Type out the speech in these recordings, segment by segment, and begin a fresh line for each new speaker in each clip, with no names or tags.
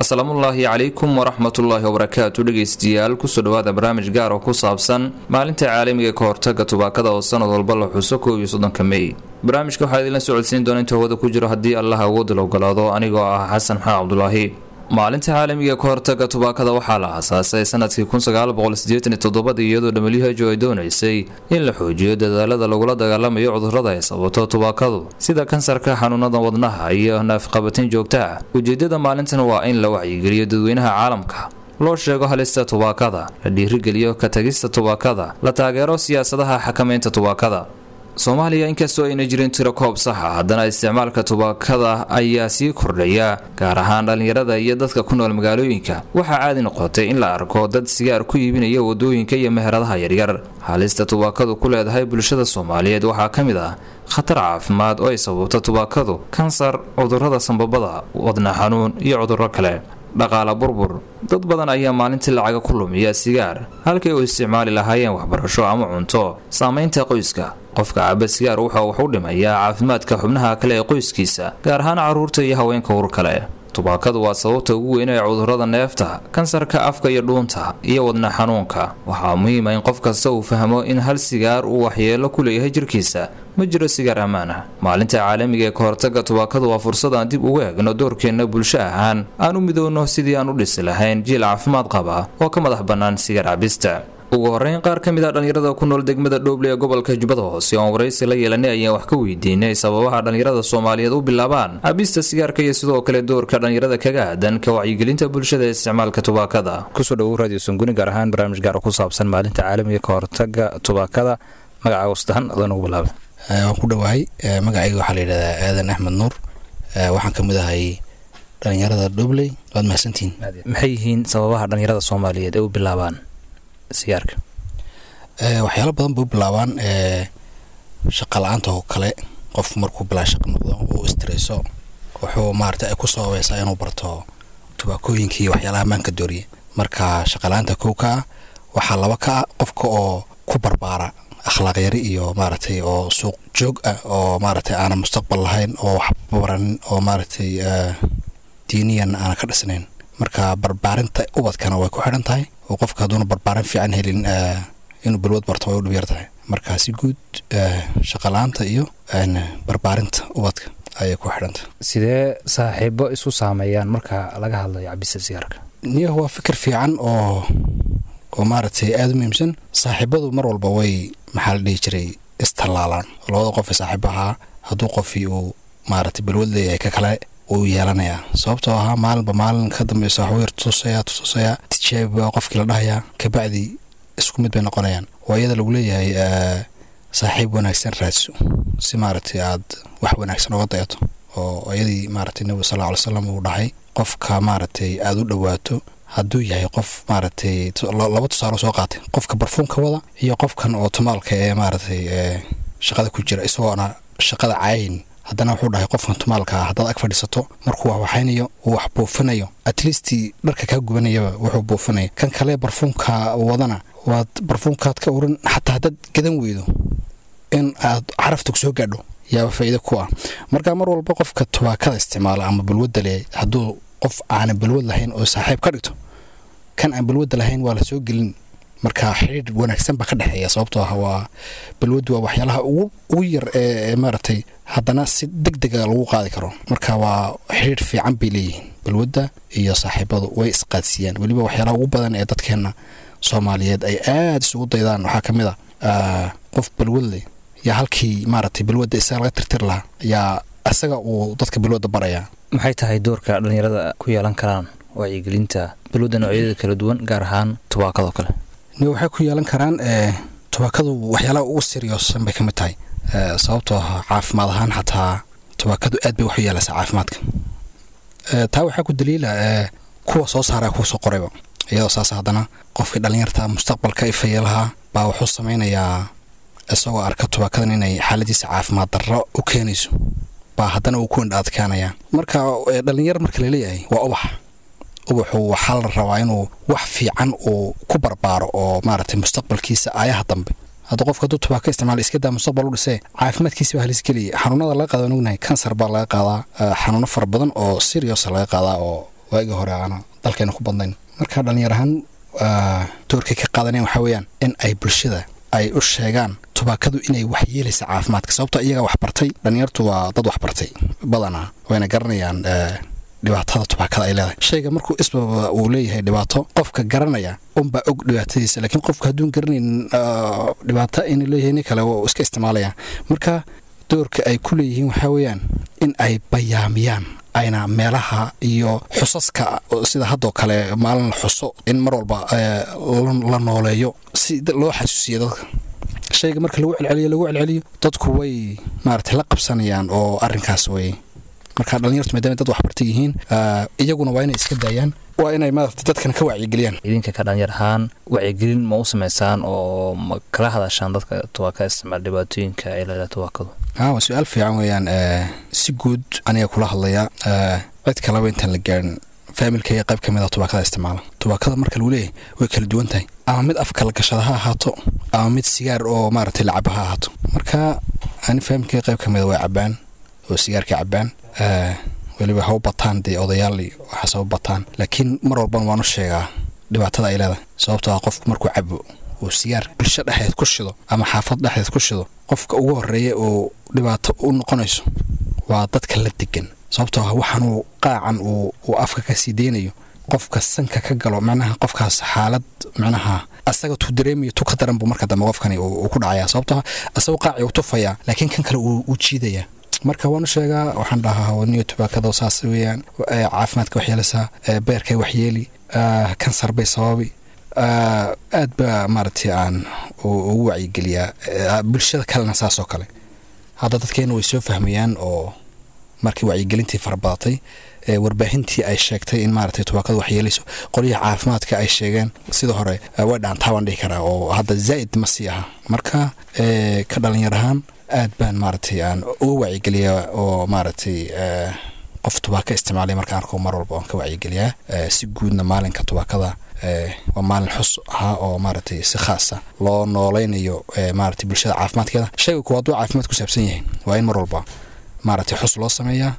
asalaamullaahi calaykum waraxmatullaahi wabarakaatu dhegeystayaal kusoo dhawaada barnaamij gaar oo ku saabsan maalinta caalamiga ka hortaga tubaakada oo sanad walba la xuso kow iyo soddonka mey barnaamijka waxaa idinla socodsiin doona inta hawada ku jiro haddii allah awoodala ogolaado anigoo ah xasan maxamed cabdulaahi maalinta caalamiga ka hortaga tubaakada waxaa la aasaasay sanadkii kunsagaalboqolsideetanitodobadii iyadoo who ay doonaysay in la xoojiyo dadaalada lagula dagaalamayo cudurada ay sababto tubaakadu sida kansarka xanuunada wadnaha iyo naafqabatin joogta ah ujeedada maalintan waa in la wacyigeliyo dadweynaha caalamka loo sheego halista tubaakada la dhiirigeliyo ka tagista tubaakada la taageero siyaasadaha xakamaynta tubaakada soomaaliya inkastoo ayna jirin tiro koob saxa haddana isticmaalka tubaakada ayaa sii kordhaya gaar ahaan dhallinyarada iyo dadka ku nool magaalooyinka waxaa caadi noqotay in la arko dad sigaar ku iibinaya wadooyinka iyo meheradaha yaryar halista tubaakadu ku leedahay bulshada soomaaliyeed waxaa ka mid ah khatar caafimaad oo ay sababto tubaakadu kansar cudurada sambabada wadna xanuun iyo cuduro kale dhaqaala burbur dad badan ayaa maalintii lacaga ku lumiya sigaar halkay u isticmaali lahaayeen waxbarasho ama cunto saamaynta qoyska qofka caba sigaar wuxuu wax u dhimayaa caafimaadka xubnaha kale ee qoyskiisa gaar ahaan caruurta iyo haweenka ur kale tubaakadu waa sababta ugu weyn ee cudurada neefta kansarka afka iyo dhuunta iyo wadna xanuunka waxaa muhiima in qof kasta uu fahmo in hal sigaar uu waxyeelo ku leeyahay jirkiisa ma jiro sigaar ammaan ah maalinta caalamiga ee ka hortaga tubaakadu waa fursad aan dib ugu eegno doorkeenna bulsho ahaan aan u midoowno sidii aan u dhisi lahayn jiil caafimaad qaba oo ka madax bannaan sigaar cabista ugu horeyn qaar ka mid ah dhallinyarada ku nool degmada dhooble ee gobolka jubbada hoose oon waraysi la yeelanay ayaan wax ka weydiinay sababaha dhallinyarada soomaaliyeed u bilaabaan cabista sigaarka iyo sidoo kale doorka dhallinyarada kaga aadan ka wacyigelinta bulshada ee isticmaalka tubaakada kusoo dhawow radio sunguni gaar ahaan barnaamij gaar oo ku saabsan maalinta caalamiga ka hortaga tubaakada magacaaga wasdahan adaan ugu bilaabay
waan ku dhowahay magacayga waxaa la yidhahdaa aadan axmed nuur waxaan ka mid ahay dhallinyarada dhobley waad mahadsantihiin
maxay yihiin sababaha dhallinyarada soomaaliyeed ay u bilaabaan sigaarka
waxyaalo badan bay u bilaabaan shaqa la-aanta oo kale qofku markuu bilaa shaqo noqdo uu istreso wuxuu maarata ay ku sababaysaa inuu barto tubaakooyinka iyo waxyaalaha maanka dooriya marka shaqala-aanta kow ka ah waxaa laba ka ah qofka oo ku barbaara akhlaaq yari iyo maaragtay oo suuq joog ah oo maaragtay aanan mustaqbal lahayn oo wax baranin oo maaragtay diiniyan aanan ka dhisnayn marka barbaarinta ubadkana way ku xidhan tahay oo qofka hadduuna barbaarin fiican helin inuu balwad barto way u dhibyar tahay marka si guud shaqala-aanta iyo barbaarinta ubadka ayay ku xidhantahay
sidee saaxiibo isu saameeyaan marka laga hadlayo cabista sigaarka
niyahu waa fikir fiican oo oo maaragtay aada u muhiimsan saaxiibadu mar walba way maxaa la dhihi jiray istallaalaan labada qof ee saaxiibo ahaa hadduu qofii uu maaragtay balwad leeyahay ka kale uu yeelanayaa sababtoo ahaa maalinba maalin ka dambeysa waxuu yar tutusaya tutusaya tijaabi baa qofkii la dhahayaa kabacdi isku mid bay noqonayaan waa iyada lagu leeyahay saaxiib wanaagsan raadso si maaragtay aad wax wanaagsan oga dayato oo iyadii maaragtay nebiga sal lla ly slam uu dhahay qofka maaragtay aada u dhowaato hadduu yahay qof maaragtay laba tusaalo soo qaatay qofka barfuunka wada iyo qofkan oo tumaalka ee maaragtay shaqada ku jira isagoona shaqada caayin haddana wuxuu dhahay qofkan tumaalka ah haddaad ag fadhiisato markuu wax waxaynayo uu wax buufinayo at least dharka kaa gubanayaba wuxuu buufinaya kan kale barfuunka wadana waad barfuunkaad ka urin xataa haddaad gadan weydo in aad carafta kusoo gaadho yaaba faa'iida ku ah marka mar walba qofka tubaakada isticmaala ama balwadda le hadduu qof aanan balwad lahayn oo saaxiib ka dhigto kan aan balwadda lahayn waa la soo gelin marka xidhiir wanaagsan baa ka dhexeeya sababtoo ah waa balwaddu waa waxyaalaha ugu yar ee maaragtay haddana si deg dega lagu qaadi karo marka waa xidhiir fiican bay leeyihiin balwadda iyo saaxiibadu way isqaadsiiyaan weliba waxyaalaha ugu badan ee dadkeenna soomaaliyeed ay aada isugu daydaan waxaa ka mid a qof balwad leh yaa halkii maaragtay balwadda isaga laga tirtir lahaa yaa isaga uu dadka balwadda barayaa
maxay tahay doorka dhallinyarada ku yeelan karaan wacyigelinta balwadda noocyadeeda kala duwan gaar ahaan tubaakadoo kale
waxay ku yeelan karaan tubaakadu waxyaalaha ugu siriyoosan bay ka mid tahay sababtoo ah caafimaad ahaan xataa tubaakadu aad bay wax u yeelaysaa caafimaadka taa waxaa ku daliila kuwa soo saara kuwa soo qorayba iyadoo saas haddana qofkii dhallinyarta mustaqbalka ifaya lahaa baa wuxuu samaynayaa isagoo arka tubaakadan inay xaaladiisa caafimaad darro u keenayso baa haddana uu ku indha adkaanaya marka dhallinyar marka laleeyahay waa ubax ubaxu waxaa la rabaa inuu wax fiican uu ku barbaaro oo maaragtay mustaqbalkiisa aayaha dambe hadda qofka hadduu tubaaka isticmaala iska daa mustaqbal u dhisee caafimaadkiisa baa halisgeliyay xanuunada laga qaada waan ognahay kansar baa laga qaadaa xanuuno fara badan oo serious laga qaadaa oo waagii hore aana dalkeena ku badnayn marka dhallinyar ahaan doorkay ka qaadaneen waxaa weeyaan in ay bulshada ay u sheegaan tubaakadu inay wax yeelaysa caafimaadka sababto iyagaa waxbartay dhallinyartu waa dad waxbartay badanaa wayna garanayaan dhibaatada tubaakada ay leedahay shayga markuu isbaba uu leeyahay dhibaato qofka garanaya unbaa og dhibaatadiisa laakiin qofka hadduun garanayn dhibaato inuu leeyahay nin kale wuu iska isticmaalaya marka doorka ay ku leeyihiin waxaa weeyaan in ay bayaamiyaan ayna meelaha iyo xusaska sida haddoo kale maalin la xuso in mar walba la nooleeyo si loo xasuusiyo dadka shayga marka lagu celceliyo lagu celceliyo dadku way maaragtay la qabsanayaan oo arrinkaas way marka dhallinyartu maadaama dad waxbarta yihiin iyaguna waa inay iska daayaan waa inay maarata dadkana ka wacyigeliyaan
idinka ka dhalinyar ahaan wacyigelin ma u samaysaan oo ma kala hadashaan dadka tubaakada isticmaal dhibaatooyinka ay leedahay tubaakadu
waa su-aal fiican weeyaan si guud aniga kula hadlaya cid kaleba intaan la gaarin faamilkaiga qayb ka mid a tubaakada isticmaala tubaakada marka lagu leeyahay way kala duwan tahay ama mid afka la gashada ha ahaato ama mid sigaar oo maaragtay lacaba ha ahaato marka ani faamilkaiga qayb ka mida way cabaan oo sigaarka cabaan weliba ha u bataan dee odayaal waxaas ha u bataan laakiin mar walban waan u sheegaa dhibaatada ay leedahay sababtoo ah qofku markuu cabo uu sigaar bulsho dhexdeed ku shido ama xaafad dhexdeed ku shido qofka ugu horeeya oo dhibaato u noqonayso waa dadka la degan sababtoo ah waxaanuu qaacan uu afka ka sii deynayo qofka sanka ka galo macnaha qofkaas xaalad macnaha asaga tuu dareemayo tu ka daran buu marka dambe qofkani uu ku dhacaya sababtoo ah asagoo qaaci uu tufayaa laakiin kan kale uu jiidaya marka waan u sheegaa waxaan dhahaa wadniyo tubaakada saas weeyaan caafimaadka waxyeelaysaa beerkay waxyeeli kansar bay sababi aad baa maaragtay aan ugu wacyigeliyaa bulshada kalena saasoo kale hadda dadkeena way soo fahmayaan oo markii wacyigelintii farabadatay warbaahintii ay sheegtay in maaragtay tubaakada waxyeelayso qolyaha caafimaadka ay sheegeen sida hore way dhaantaa baan dhihi karaa oo hadda zaa'id ma sii aha marka ka dhalinyar ahaan aad baan maaragtay aan uga wacyigeliyaa oo maaragtay qof tubaaka isticmaalay markaan arko mar walba waan ka wacyigeliyaa si guudna maalinka tubaakada waa maalin xus ahaa oo maaragtay si khaasa loo noolaynayo maaragtay bulshada caafimaadkeeda shayga kuwa hadduu caafimaad ku saabsan yahay waa in mar walba maaragtay xus loo sameeyaa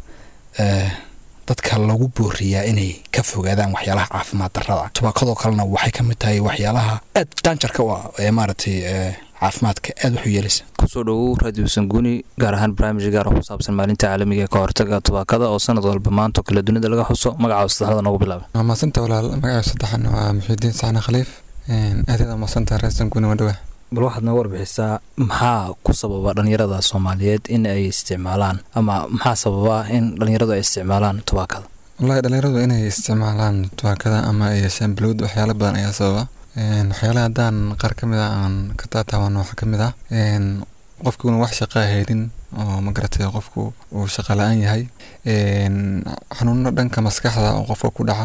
dadka lagu booriyaa inay ka fogaadaan waxyaalaha caafimaad darrada tubaakadoo kalena waxay ka mid tahay waxyaalaha aad daanjarka u ah ee maaragtay caafimaadka aad wax u yeelaysa
kusoo dhowow radio sanguuni gaar ahaan barnaamij gaar oo ku saabsan maalinta caalamiga ee ka hortaga tubaakada oo sanad walba maanto kale dunida laga xuso magaca saddexda noogu bilaaba
waa maasanta walaal magaca saddexan waa muxiidiin saxna khaliif aadaada maasanta reer sanguuni waa dhawaa
bal waxaad nooga warbixisaa maxaa ku sababa dhallinyarada soomaaliyeed in ay isticmaalaan ama maxaa sababa in dhallinyaradu ay isticmaalaan tubaakada
wallahi dhallinyaradu inay isticmaalaan tubaakada ama ay yeeshaan balowd waxyaalo badan ayaa sababa waxyaalaha haddaan qaar ka mid a aan ka taataabano waxaa ka mid ah qofki una wax shaqaa haynin oo magaratay qofku uu shaqa la-aan yahay xanuuno dhanka maskaxda oo qofka ku dhaca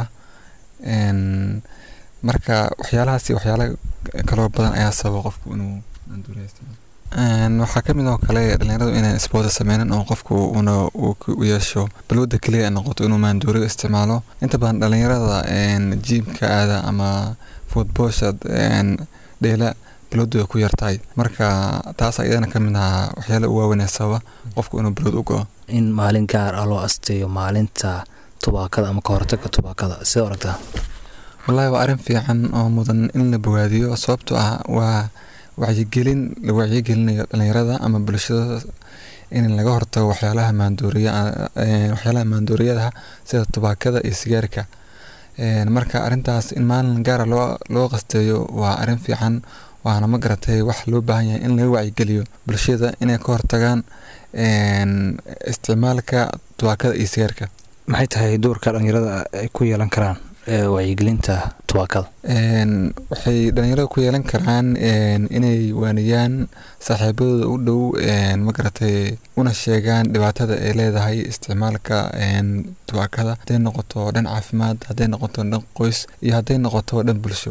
marka waxyaalahaasi waxyaala kaloo badan ayaa sababa qofku inuu waxaa ka mid oo kale dhalinyaradu inaan isboota sameynin oo qofku una u yeesho balwada keliya noqoto inuu maanduuriga isticmaalo inta badan dhalinyarada jiimka aada ama foodboosha dheela balwadu ay ku yartahay marka taas iyadana ka mid ahaa waxyaala u waaweynee sababa qofku inuu balwad u go-o
in maalin gaar ah loo asteeyo maalinta tubaakada ama ka hortaga tubaakada sida aragtaa
wallahi waa arrin fiican oo mudan in la bogaadiyo sababtoo ah waa wacyigelin la wacyigelinayo dhalinyarada ama bulshada in laga hortago waxyaalaha maanduuriya waxyaalaha maanduuriyadaha sida tubaakada iyo sigaarka marka arrintaas in maalin gaara loo loo qasteeyo waa arrin fiican waana ma garatay wax loo baahan yahay in laga wacyigeliyo bulshada inay ka hortagaan isticmaalka tubaakada iyo sigaarka
maxay tahay doorka dhalinyarada ay ku yeelan karaan wacyigelinta tubaakada
waxay dhalinyarada ku yeelan karaan inay waaniyaan saaxiibadooda u dhow magaratay una sheegaan dhibaatada ay leedahay isticmaalka tubaakada hadday noqoto dhan caafimaad hadday noqoto dhan qoys iyo hadday noqoto dhan bulsho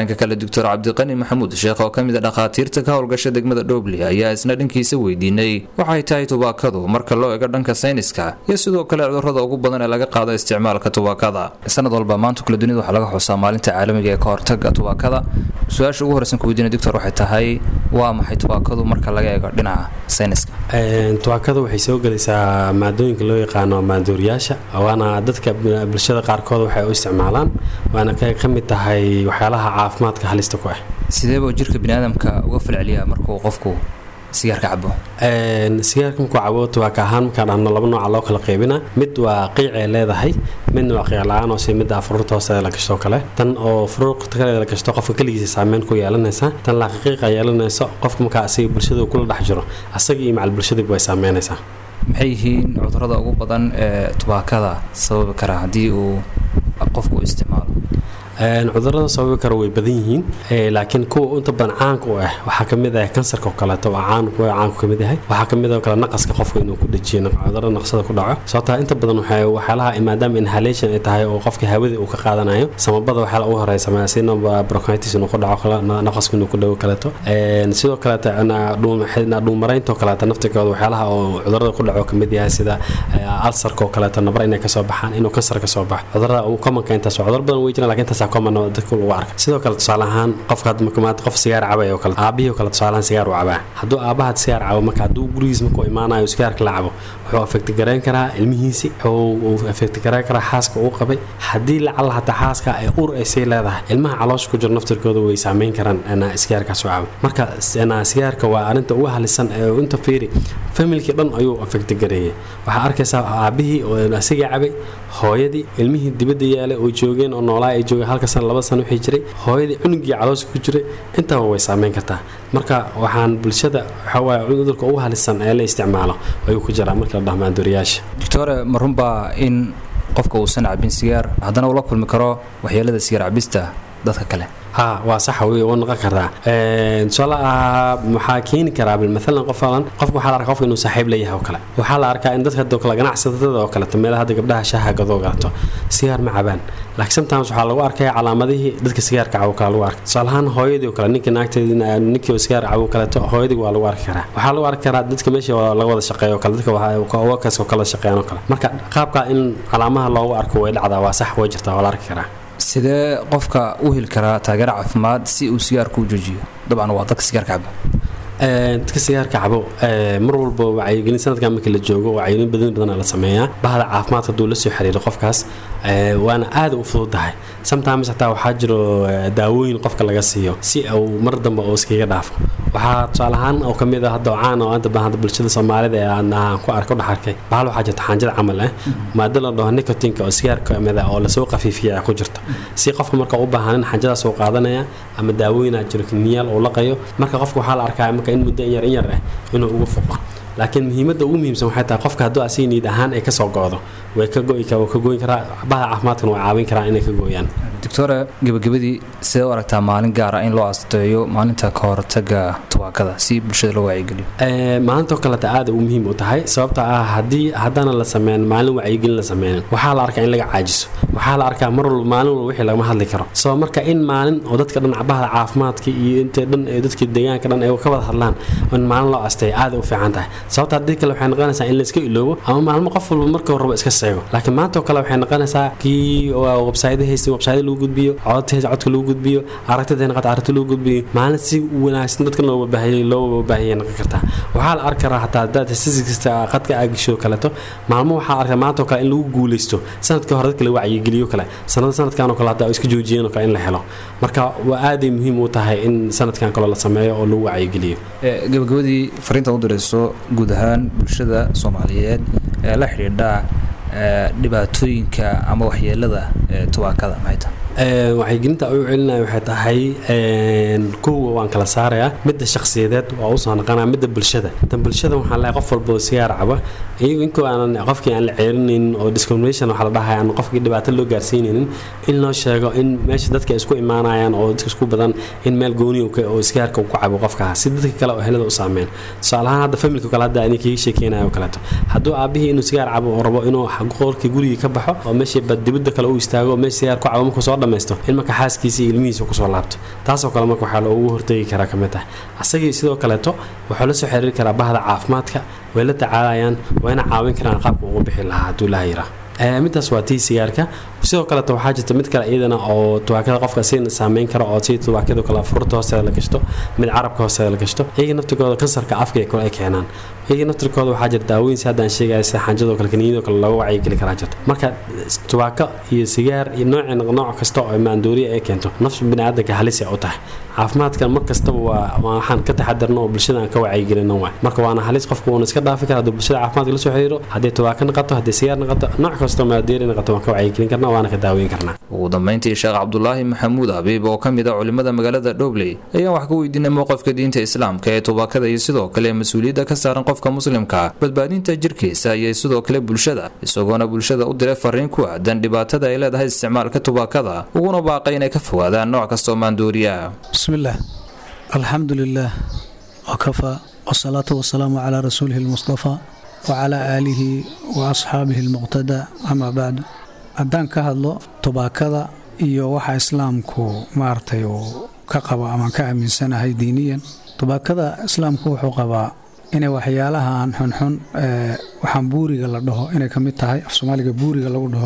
dhanka kale doctor cabdiqani maxamuud sheekh oo ka mid a dhakhaatiirta ka howlgasha degmada dhoobli ayaa isna dhankiisa weydiinay waxay tahay tubaakadu marka loo ego dhanka sayniska iyo sidoo kale cudurrada ugu badan ee laga qaado isticmaalka tubaakada sanad walba maanta kale dunida waxaa laga xusaa maalinta caalamiga ee ka hortaga tubaakada su-aasha ugu horeysan ku weydiinay doctor waxay tahay waa maxay tubaakadu marka laga eego dhinaca sayniska
tubaakada waxay soo gelaysaa maadooyinka loo yaqaano maandooriyaasha waana dadka bulshada qaarkood waxay u isticmaalaan waana ka mid tahay waxyaalaha caafimaadka halista ku ah
sideeba jirka biniaadamka uga falceliyaa markuu qofku sigaarka cabo
sigaarka markuu cabo tubaaka ahaan markaan dhahno laba nooca loo kala qaybina mid waa qiicay leedahay midna waa qiic la-aan oo si midda furuurta hoosteeda la gashto kale tan oo furuurta kale la gashto qofka keligiisa saameyn ku yeelanaysa tan laaqiiqa yeelanayso qofka markaa asiga bulshada kula dhex jiro asaga iyo macal bulshadiiba way saameynaysaa
maxay yihiin cudurrada ugu badan ee tubaakada sababi kara haddii uu qofku isticmaalo
cudurada sababi kara way badan yihiin laakiin kuwa inta badan caanka u ah waxaa kamid ah kansarka oo kaleeto waa caan kuwa caanku kamid yahay waxaa kamid oo kale naqaska qofka inuu ku dhajiyo cudurada naqsada ku dhaco sababtaa inta badan waxay waxyaalaha maadaama inhalation ay tahay oo qofka hawada uu ka qaadanayo samabada waxyaala ugu horeysa sina bronchitis inuu ku dhaco naqasku inuu ku dhawo kaleeto sidoo kaleeto dhuumaraynta oo kaleeto naftigooda waxyaalaha oo cudurada ku dhaco kamid yahay sida alsarka oo kaleeto nabar inay kasoo baxaan inuu kansar kasoo baxo cudurada uu komanka intaas cudur badan wey jiraan lakin intaas dadka lagu arka sidoo kale tusaale ahaan qofka maanta qof sigaar cabay oo kale aabihii oo kale tusaale ahaan sigaar u cabaa hadduu aabaha sigaar cabo marka hadduu gurigiis markuu imaanayo sigaarka la cabo wuxuu afekti garayn karaa ilmihiisi wuxuu afekti garayn karaa xaaska uu qabay haddii lacala hataa xaaska ay ur ay sii leedahay ilmaha caloosha ku jiro naftirkooda way saameyn karaan sigaarkaas u cabo marka sigaarka waa arrinta ugu halisan ee inta fiiri familkii dhan ayuu afekti gareeyay waxaa arkaysaa aabihii oo asiga cabay hooyadii ilmihii dibadda yaalay oo joogeen oo noolaa ay joogeen halka sana laba sana wixii jiray hooyadii cunugii caloosha ku jiray intaba way saameyn kartaa marka waxaan bulshada waxawaaye cudurka ugu halisan ee la isticmaalo ayuu ku jiraa marka la dhaho maandooriyaasha
doctore ma runbaa in qofka uusan cabin sigaar haddana uu la kulmi karo waxyeelada sigaar cabista dadka kale
ha waa sax wey waa noqon kartaa tusaale ah waxaa keeni karaa maalan qof alan qofka waxaa la arkaa qofka inuu saaxiib leeyahay oo kale waxaa la arkaa in dadka kale ganacsatada oo kaleeto meelaha hadda gabdhaha shaaha gadoo galato sigaar ma cabaan laakiin sometimes waxaa lagu arkaya calaamadihii dadka sigaarka cabo kale lagu arkay tusaale ahaan hooyadii oo kale ninkii naagteedii ninkii sigaar cabo kaleeto hooyadii waa lagu arki karaa waxaa lagu arki karaa dadka meesha laga wada shaqeeyo kale dadka workers oo kala shaqeeyaan oo kale marka qaabka in calaamaha loogu arko way dhacdaa waa sax way jirtaa waa la arki karaa
sidee qofka u heli karaa taageero caafimaad si uu sigaarka u joojiyo dabcan waa dadka sigaarka cabo
dadka sigaarka cabo mar walba wacyigelin sanadkan markii la joogo wacyigelin badan badan la sameeyaa bahda caafimaadka hadduu la soo xiriiro qofkaas waana aada u fududahay sometimes hataa waxaa jiro daawooyin qofka laga siiyo si uu mar dambe uu iskaga dhaafo waxaa tusaale ahaan oo kamid ah hadda caan oo inta badan bulshada soomaalida ee aan ku arko dhex arkay bahal waxaa jirta xaanjada camal ah maado la dhaho nicotinka oo sigaarka kamid ah oo lasoo qafiifiya ay ku jirto si qofka marka u baahanin xaanjadaas uu qaadanaya ama daawooyinaa jiro kiniyaal uu laqayo marka qofka waxaa la arkaa marka in muddo in yar in yar ah inuu uga foqo laakiin muhiimadda ugu muhiimsan waxay tahay qofka hadduu asiga niid ahaan ay kasoo go'do way ka go'i ka ka goyn karaa bahda caafimaadkana way caawin karaan inay ka gooyaan
doctore gebagabadii sidee u aragtaa maalin gaara in loo asteeyo maalinta ka hortaga tubaakada si bulshada loo wacyigeliyo
maalintaoo kaleta aada u muhiim u tahay sababta ah haddii haddana la sameyn maalin wacyigelin la sameynin waxaa la arkaa in laga caajiso waxaa la arkaa mar walba maalin walba wixii lagama hadli karo soo marka in maalin oo dadka dhan bahda caafimaadka iyo inta dhan ee dadka deegaanka dhan ay ka wada hadlaan in maalin loo asteeyo aada u fiican tahay sababta haddii kale waxay noqonaysaa in la iska iloobo ama maalmo qof walba marka horeba iska seego laakiin maanta oo kale waxay noqonaysaa kii websayda haystay websayda lagu gudbiyo codta haysta codka lagu gudbiyo aragtida naqata aragti lagu gudbiyo maalin si wanaagsan dadka loo baahiyay loo baahiyay noqon kartaa waxaa la arki karaa hataa hadaad statistics qadka aa gasho kaleeto maalmo waxaa arkaa maanta oo kale in lagu guuleysto sanadka hore dadka la wacyigeliyo kale sanada sanadkan oo kale hadaa iska joojiyeen oo kale in la helo marka waa aaday muhiim u tahay in sanadkan kale la sameeyo oo lagu wacyigeliyo
gabagabadii fariinta u dirayso guud ahaan bulshada soomaaliyeed ee la xidhiidha dhibaatooyinka ama waxyeelada tubaakada maxay tahay
waxaygelinta u celinaya waxay tahay kowa waan kala saarayaa midda shakhsiyadeed waa usoo naqanaya midda bulshada tan bulshada waxaan leeyahay qof walba oo sigaar caba iyagu inkoo aanan qofkii aan la ceerinaynin oo discrimination waxaa la dhahay aan qofkii dhibaato loo gaarsiinaynin in loo sheego in meesha dadka isku imaanayaan oo dadka isku badan in meel gooni oo sigaarka uu ku cabo qofkaas si dadka kale oo helada u saameyn tusaale ahaan hadda familka kale hadda ani kaga sheekeynayo oo kaleeto hadduu aabihii inuu sigaar cabo oo rabo inuu qolkii gurigii ka baxo oo meeshii dibadda kale u istaago oo meesha sigaar ku cabo markuu soo dhammaysto in marka xaaskiisa iyo ilmihiisa kusoo laabto taasoo kale marka waxaa loogu hortegi karaa ka mid ah asagii sidoo kaleeto wuxuu la soo xiriiri karaa bahda caafimaadka way la tacaalayaan wayna caawin karaan qaabka ugu bixi lahaa hadduu ilaha yiraa midaas waa tii sigaarka sidoo kaleeto waxaa jirta mid kale iyadana oo tubaakada qofka si saameyn karo oo si tubaakadu kale furta hoosteeda la gashto mid carabka hoosteeda la gashto iyaga naftirkooda kansarka afka kale ay keenaan iyaga naftirkooda waxaa jira daawooyin si haddaan sheegaya sida xanjadoo kale kaniiniyadoo kale looga wacyigeli karaa jirta marka tubaako iyo sigaar iyo nooc nooc kasta oo maandooriya ay keento nafsu biniaadanka halis ay u tahay caafimaadkan mar kastaba waa waxaan ka taxadarno oo bulshada aan ka wacyigelino waay marka waana halis qofku uuna iska dhaafi kara hadduu bulshada caafimaadka la soo xiriiro haddii tubaako naqato haddii sigaar naqato nooc kastoo maandooriya naqato waan ka wacyigelin karna waana ka daaweyn karnaa
ugu dambeyntii sheekh cabdulaahi maxamuud habiib oo ka mid ah culimmada magaalada dhobley ayaan wax ka weydiinay mowqifka diinta islaamka ee tubaakada iyo sidoo kale mas-uuliyadda ka saaran qofka muslimka badbaadinta jirkiisa iyo sidoo kale bulshada isagoona bulshada u diray fariin ku aadan dhibaatada ay leedahay isticmaalka tubaakada uguna baaqay inay ka fogaadaan nooc kastoo maandooriya
bismillaah alxamdu lilaah wakafaa wasalaatu wasalaamu calaa rasuulihi almustafaa wacalaa aalihi wa asxaabihi almuqtadaa amaa bacdu haddaan ka hadlo tubaakada iyo waxa islaamku maaragtay uu ka qabo amaan ka aaminsanahay diiniyan tubaakada islaamku wuxuu qabaa inay waxyaalahan xunxun waxaan buuriga la dhaho inay ka mid tahay af soomaaliga buuriga lagu dhaho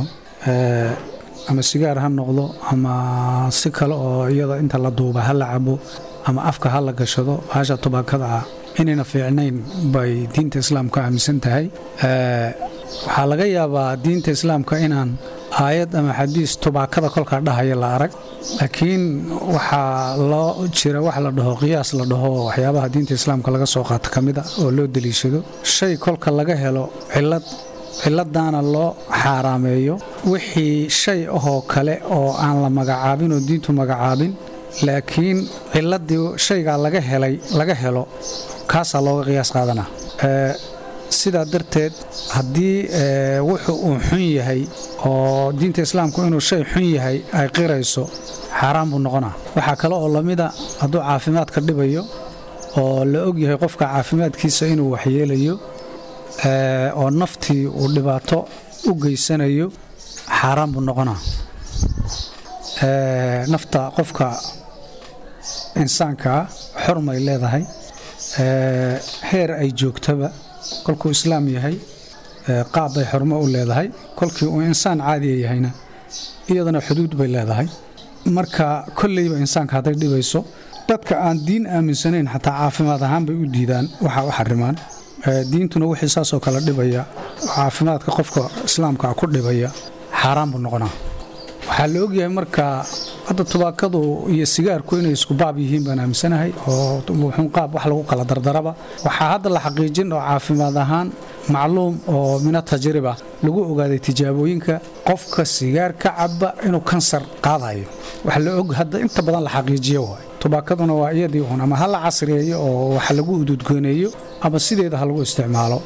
ama sigaar ha noqdo ama si kale oo iyada inta la duuba ha la cabo ama afka ha la gashado hasha tubaakada ah inayna fiicnayn bay diinta islaamka aaminsan tahay waxaa laga yaabaa diinta islaamka inaan aayad ama xadiis tubaakada kolkaa dhahaya la arag laakiin waxaa loo jira wax la dhaho qiyaas la dhaho waxyaabaha diinta islaamka laga soo qaato ka mid a oo loo deliishado shay kolka laga helo cilad ciladaana loo xaaraameeyo wixii shay ahoo kale oo aan la magacaabin oo diintu magacaabin laakiin ciladii shaygaa laga helay laga helo kaasaa looga qiyaas qaadanaa sidaa darteed haddii wuxuu uu xun yahay oo diinta islaamku inuu shay xun yahay ay qirayso xaaraan buu noqonaa waxaa kale oo lamida hadduu caafimaadka dhibayo oo la og yahay qofka caafimaadkiisa inuu waxyeelayo oo naftii uu dhibaato u geysanayo xaaraan buu noqonaa nafta qofka insaankaa xormay leedahay heer ay joogtaba kolkuu islaam yahay qaab bay xormo u leedahay kolkii uu insaan caadiya yahayna iyadana xuduud bay leedahay marka kolleyba insaanka hadday dhibayso dadka aan diin aaminsanayn xataa caafimaad ahaan bay u diidaan waxa u xarimaan diintuna wixii saasoo kale dhibaya caafimaadka qofka islaamka ku dhibaya xaaraan buu noqonaa waxaa la ogyahay marka hadda tubaakadu iyo sigaarku inay isku baab yihiin baan aaminsanahay oo wuxuun qaab wax lagu kala dardaraba waxaa hadda la xaqiijin oo caafimaad ahaan macluum oo mina tajriba lagu ogaaday tijaabooyinka qofka sigaar ka caba inuu kansar qaadayo wax la og hadda inta badan la xaqiijiyo waay tubaakaduna waa iyadii uun ama ha la casriyeeyo oo wax lagu ududgooneeyo ama sideeda ha lagu isticmaalo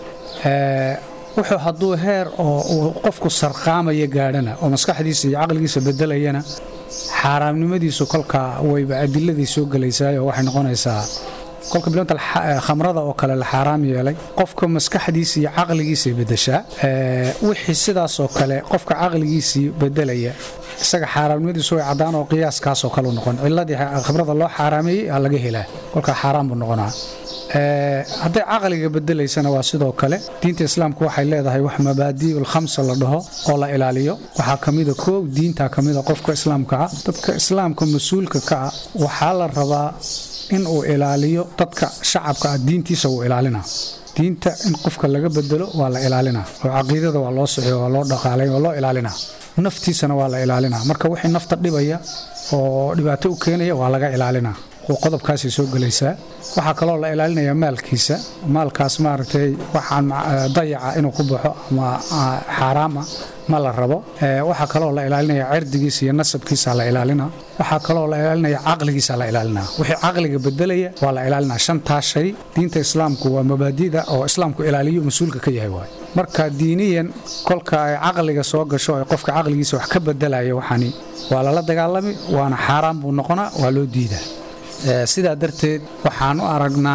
wuxuu hadduu heer oo uu qofku sarqaamaya gaadhana oo maskaxdiisa iyo caqligiisa bedelayana xaaraamnimadiisu kolka wayba adiladii soo gelaysaayoo waxay noqonaysaa kolka bilowta khamrada oo kale la xaaraam yeelay qofka maskaxdiisa iyo caqligiisay bedeshaa wixii sidaasoo kale qofka caqligiisii bedelaya isaga xaaraamnimadiisu way caddaan oo qiyaaskaasoo kaleu noqon ciladii khamrada loo xaaraameeyey aa laga helaa kolka xaaraan buu noqonaa hadday caqliga bedelaysana waa sidoo kale diinta islaamku waxay leedahay wax mabaadi'ul khamsa la dhaho oo la ilaaliyo waxaa ka mida koow diintaa ka mida qofka islaamka ah dadka islaamka mas-uulka ka ah waxaa la rabaa in uu ilaaliyo dadka shacabka ah diintiisa wuu ilaalinaa diinta in qofka laga bedelo waa la ilaalinaa oo caqiidada waa loo soxiyo waa loo dhaqaalay waa loo ilaalinaa naftiisana waa la ilaalinaa marka wixii nafta dhibaya oo dhibaato u keenaya waa laga ilaalinaa qodobkaasay soo gelaysaa waxaa kaloo la ilaalinayaa maalkiisa maalkaas maaragtay waxaan dayaca inuu ku baxo ama xaaraama ma la rabo waxaa kaloo la ilaalinaya cirdigiisa iyo nasabkiisa la ilaalinaa waxaa kaloo la ilaalinaya caqligiisa la ilaalinaa wixii caqliga bedelaya waa la ilaalinaa shantaa shay diinta islaamku waa mabaadida oo islaamku ilaaliyo mas-uulka ka yahay waay marka diiniyan kolka ay caqliga soo gasho ee qofka caqligiisa wax ka bedelaya waxani waa lala dagaalami waana xaaraan buu noqonaa waa loo diidaa sidaa darteed waxaan u aragnaa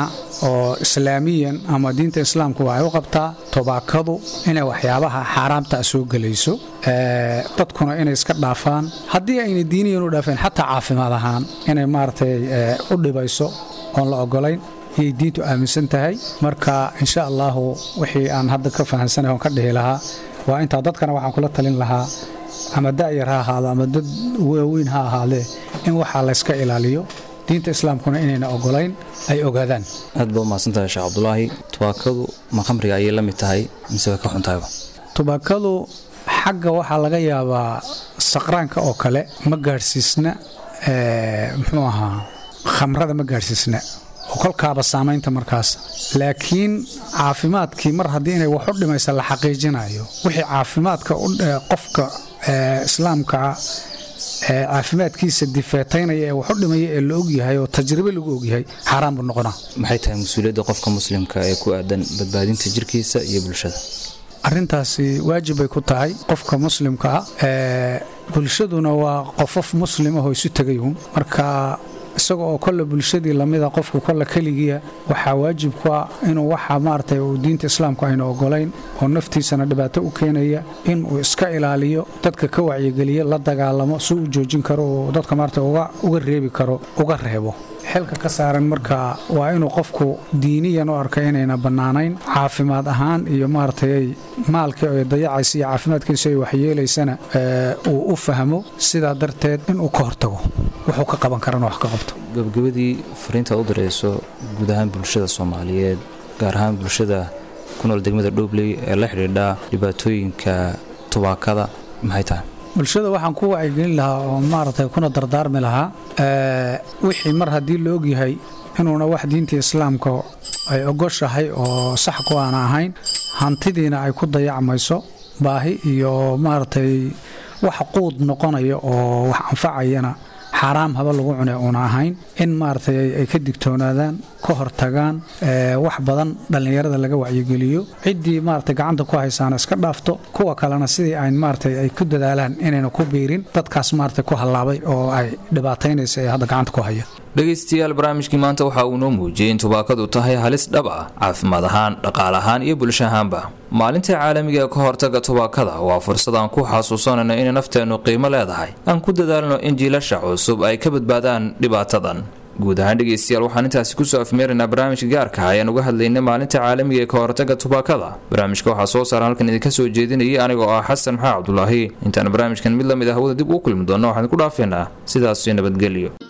oo islaamiyan ama diinta islaamku waxay u qabtaa tobaakadu inay waxyaabaha xaaraamta soo gelayso dadkuna inay iska dhaafaan haddii ayna diiniyan u dhaafeen xataa caafimaad ahaan inay maaragtay u dhibayso oon la ogolayn ayay diintu aaminsan tahay marka insha allahu wixii aan hadda ka fahamsanay oon ka dhihi lahaa waa intaa dadkana waxaan kula talin lahaa ama da'yar ha ahaado ama dad waaweyn ha ahaadee in waxaa layska ilaaliyo diinta islaamkuna inayna ogolayn ay ogaadaan
aad ba umahadsantahay sheekh cabdulaahi tubaakadu ma khamriga ayay la mid tahay mise way ka xuntahayba
tubaakadu xagga waxaa laga yaabaa saqraanka oo kale ma gaadhsiisna muxuu ahaa khamrada ma gaadhsiisna oo kolkaaba saamaynta markaas laakiin caafimaadkii mar haddii inay wax u dhimaysa la xaqiijinayo wixii caafimaadka qofka islaamkaa caafimaadkiisa difeetaynaya ee wax u dhimaya ee la ogyahay oo tajribe lagu ogyahay xaaraan buu noqonaa
maxay tahay mas-uuliyadda qofka muslimka ee ku aadan badbaadinta jirkiisa iyo bulshada
arrintaasi waajib bay ku tahay qofka muslimka ah bulshaduna waa qofof muslim ahoo isu tegayun marka isaga oo kolle bulshadii lamida qofku kolle keligiia waxaa waajib ku ah inuu waxa maaragtay uu diinta islaamku ayna ogolayn oo naftiisana dhibaato u keenaya inuu iska ilaaliyo dadka ka wacyigeliya la dagaalamo si uu joojin karo oo dadka maaragtay uga reebi karo uga reebo xilka ka saaran marka waa inuu qofku diiniyan u arka inayna bannaanayn caafimaad ahaan iyo maaragtay maalkii ay dayacaysa iyo caafimaadkiisa ay waxyeelaysana uu u fahmo sidaa darteed inuu ka hortago wuxuu ka qaban karana wax ka qabto
gabagabadii fariintaad u dirayso guud ahaan bulshada soomaaliyeed gaar ahaan bulshada ku nool degmada dhobley ee la xidhiidha dhibaatooyinka tubaakada maxay tahay
bulshada waxaan ku wacyigelin lahaa oo maaragtay kuna dardaarmi lahaa wixii mar haddii la ogyahay inuuna wax diinta islaamka ay ogoshahay oo sax ku aana ahayn hantidiina ay ku dayacmayso baahi iyo maaragtay wax quud noqonaya oo wax anfacayana xaaraam haba lagu cune uuna ahayn in maaragtay ay ka digtoonaadaan ka hortagaan wax badan dhallinyarada laga wacyigeliyo ciddii maaragtay gacanta ku haysaana iska dhaafto kuwa kalena sidii ay maaragtay ay ku dadaalaan inayna ku biirin dadkaas maaragtay ku hallaabay oo ay dhibaataynaysa ee hadda gacanta ku haya
dhegaystayaal barnaamijkii maanta waxa uu noo muujiyey in tubaakadu tahay halis dhab ah caafimaad ahaan dhaqaal ahaan iyo bulsho ahaanba maalinta caalamiga ee ka hortaga tubaakada waa fursad aan ku xasuusanayno inay nafteennu qiimo leedahay aan ku dadaalno in jiilasha cusub ay ka badbaadaan dhibaatadan guud ahaan dhegaystayaal waxaan intaasi kusoo afmeeraynaa barnaamijka gaarka ayaan uga hadlaynay maalinta caalamiga ee ka hortaga tubaakada barnaamijka waxaa soo saaran halkan idinka soo jeedinayay anigoo ah xasan maxaa cabdulaahi intaan barnaamijkan mid lamid ah hawada dib uu kulmi doonno waxaan ku dhaafeynaa sidaas nabadgelyo